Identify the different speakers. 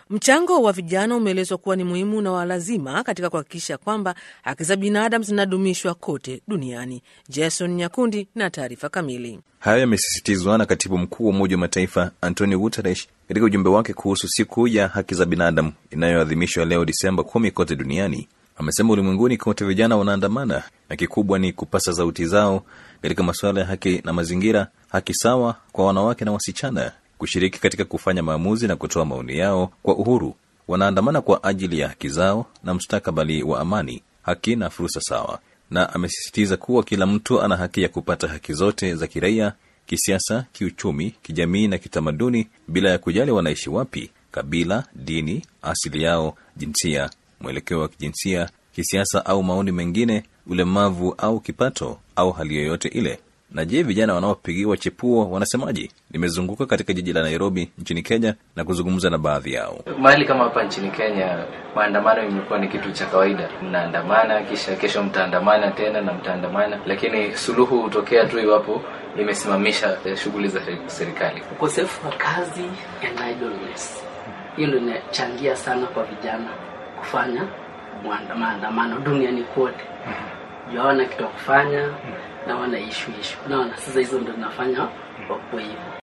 Speaker 1: Mchango wa vijana umeelezwa kuwa ni muhimu na wa lazima katika kuhakikisha kwamba haki za binadamu zinadumishwa kote duniani. Jason Nyakundi na taarifa kamili.
Speaker 2: Hayo yamesisitizwa na katibu mkuu wa Umoja wa Mataifa Antonio Guterres katika ujumbe wake kuhusu siku ya haki za binadamu inayoadhimishwa leo Disemba kumi kote duniani. Amesema ulimwenguni kote vijana wanaandamana na kikubwa ni kupasa sauti zao katika masuala ya haki na mazingira, haki sawa kwa wanawake na wasichana kushiriki katika kufanya maamuzi na kutoa maoni yao kwa uhuru. Wanaandamana kwa ajili ya haki zao na mustakabali wa amani, haki na fursa sawa, na amesisitiza kuwa kila mtu ana haki ya kupata haki zote za kiraia, kisiasa, kiuchumi, kijamii na kitamaduni bila ya kujali wanaishi wapi, kabila, dini, asili yao, jinsia, mwelekeo wa kijinsia, kisiasa au maoni mengine, ulemavu au kipato au hali yoyote ile. Na je, vijana wanaopigiwa chepuo wanasemaje? Nimezunguka katika jiji la Nairobi nchini Kenya na kuzungumza na baadhi yao.
Speaker 3: Mahali kama hapa nchini Kenya, maandamano imekuwa ni kitu cha kawaida. Mnaandamana, kisha kesho mtaandamana tena na mtaandamana, lakini suluhu hutokea tu iwapo imesimamisha shughuli za serikali.
Speaker 4: Ukosefu wa kazi and idleness, hiyo ndio inachangia sana kwa vijana kufanya maandamano duniani kote. Juu hawana kitu ya kufanya na wana ishu ishu, unaona. Sasa hizo ndio zinafanya wakuwe hivyo.